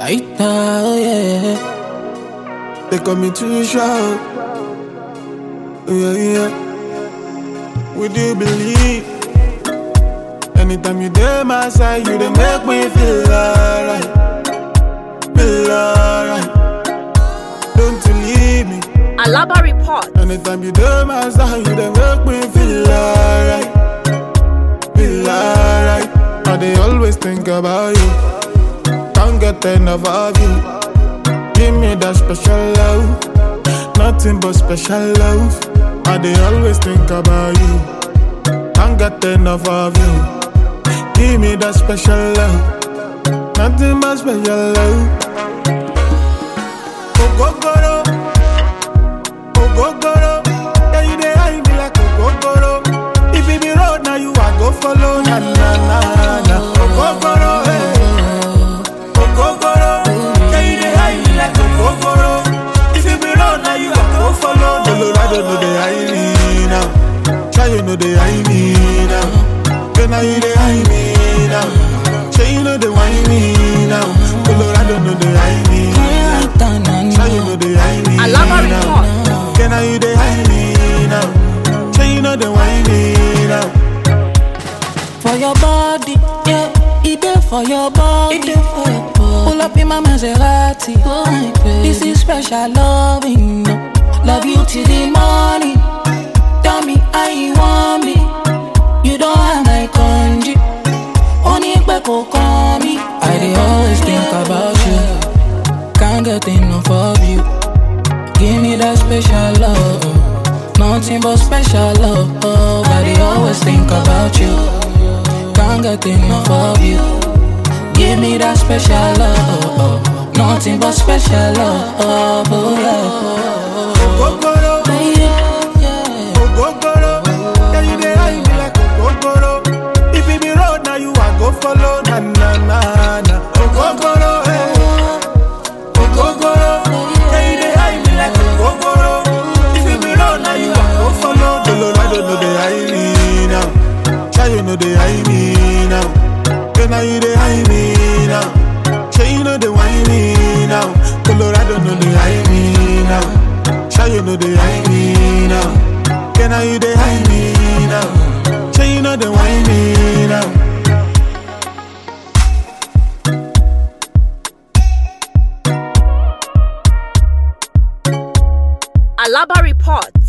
Aita, oh yeah. They call me too short. Yeah, yeah. Would you believe? Anytime you there, my side, you they make me feel alright. Feel alright. Don't you leave me. Alaba Report. Anytime you there, my side, you they make me feel alright. Feel alright. I they always think about you. Can't get enough of you. Give me that special love. Nothing but special love. I they always think about you. Can't get enough of you. Give me that special love. Nothing but special love. Ogogoro. Ogogoro. Yeah, you dey hide me like ogogoro. If it be road, now you I go follow. Na na na na. Ogogoro. Hey. Ogogoro. Yeah, you dey hide me like ogogoro. If it be road, now you I go follow. Colorado no dey hide me now. Try you know they hide me now. Girl, now you dey hide me now. Say you know they whine me now. Colorado no dey hide me now. Try you know they hide me Alaba now. Report. Girl, now you dey hide me now. Say you know they whine me now. For your body, yeah. It there for your body. for your body. Pull up in my Maserati. This is special loving. no. Love you till the morning. Tell me how you want me. You don't have my congee. Only kò kàn mí. I dey always think about you. Can't get enough of you. Give me that special love. Nothing but special love. I dey always think about you. Can't get enough of you. Give me that special love. Nothing but special love. Oh yeah. Ogogoro. Ogogoro. Yeah, you dey hide me like ogogoro. If it be road, now you I go follow. Na na na na. Ogogoro. Hey. Ogogoro. Yeah, you dey hide me like ogogoro. If it be road, now you I go follow. Colorado no dey hide me now. Try you know they hide me now. Girl, now you dey hide me now. Say you know they whine me now. Colorado no dey hide me now. Sure you know they hide me now. Girl, now you they hide me now. Say you know they whine me now. Alaba Report.